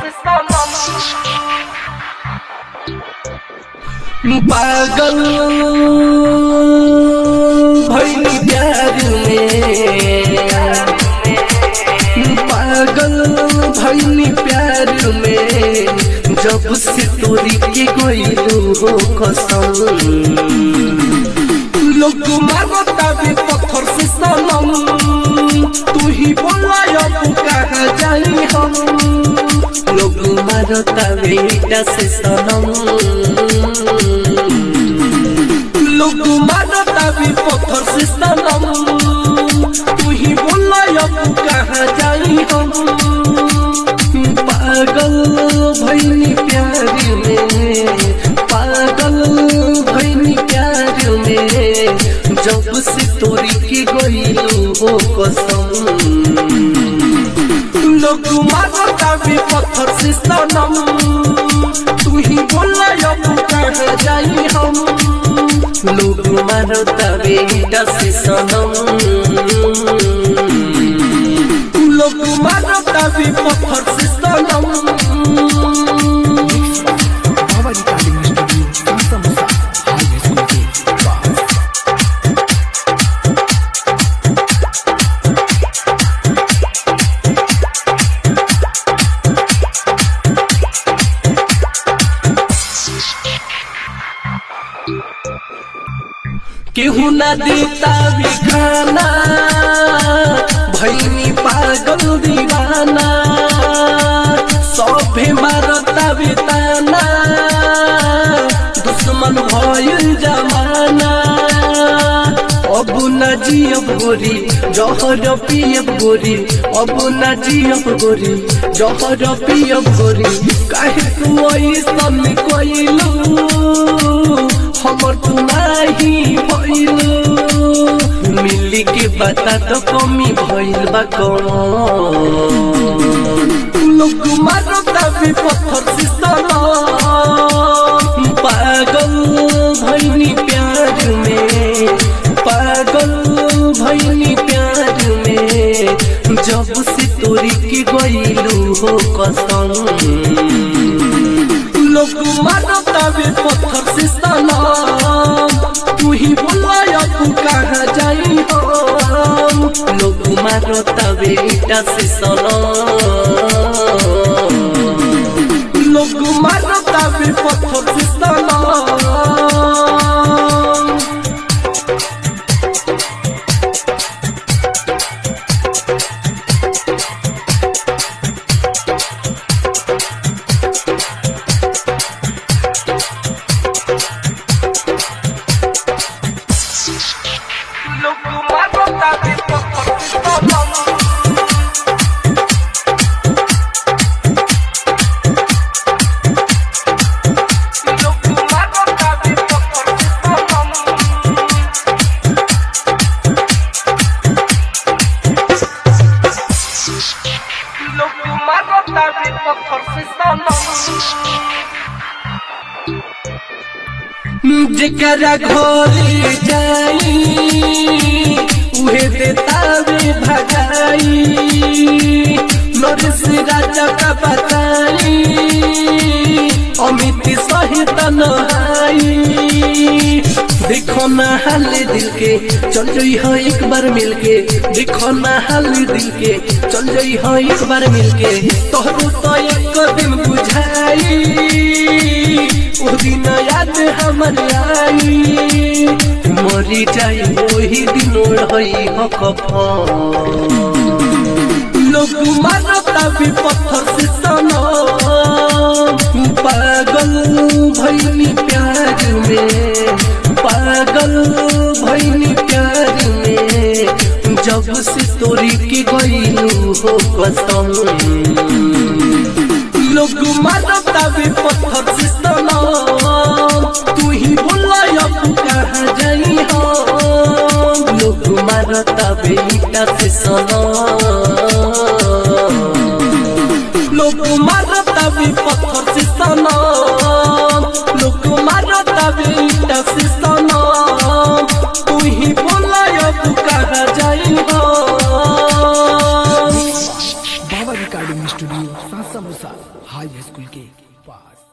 से सनम पागल भैली प्यार में पागल भैली प्यार में जब से तोरी के गईलू हो कसम लोग मारता भी पत्थर से सनम तू ही बोला अब कहाँ जाई हम लोग मारता बेटा से सनम लोग मारता भी पत्थर से सनम तू ही बोला अब कहाँ जाई हम पागल भैनी प्यार में पागल भैनी प्यार में जब से तोरी के गईलू हो कसम लोग मारता भी पत्थर से सनम तू ही बोला अब कहाँ जाई हम लोग मारता बेटा से सनम लोग मारता भी पत्थर से सनम बाबा रिकॉर्डिंग स्टूडियो संसा मुसा हाईवे सुनते बस केहू ना देता भी खाना भैनी पागल दीवाना सभे मारता भी ताना दुश्मन भइल जमाना अब न जियब गोरी जहर पियब गोरी अब न जियब गोरी जहर पियब गोरी काहे तू ऐसन कइलू हमर तू नाही भइलू मिली के बता तो कमी भइल बा कौन लोग मारता भी पत्थर से सनम पागल भैनी प्यार में पागल भैनी प्यार में जब से तोरी के गईलू हो कसम लोग मारता भी पत्थर से सनम तू ही बोला अब कहाँ जाई हम लोग मारता बेटा से सनम लोग मारता भी पत्थर से सनम लोग मारता भी पत्थर से सनम लोग मारता भी पत्थर से सनम लोग मारता भी पत्थर से सनम जेकरा घरे जाई उहे देतावे भगाई नरेश राजा का बताई अमित सहित नहाई देखो ना हाल दिल के चल जई हो एक बार मिल के देखो ना हाल दिल के चल जई हो एक बार मिल के तोहरो तो एक दिन बुझाई ओ दिन याद हमर आई मरी जाई वही दिन रही हो कफन लोग मारता भी पत्थर से सनम पागल भैनी प्यार में पागल भैनी प्यार में जब से तोरी के गईलू हो कसम लोग मारता भी पत्थर से सनम तू ही बोला अब कहाँ जाई हम लोग मारता बेटा से सनम लोग मारता भी पत्थर से सनम लोग मारता बेटा से सनम तू ही बोला अब कहाँ जाई हम बाबा रिकॉर्डिंग स्टूडियो संसा मुसा हाई स्कूल के पास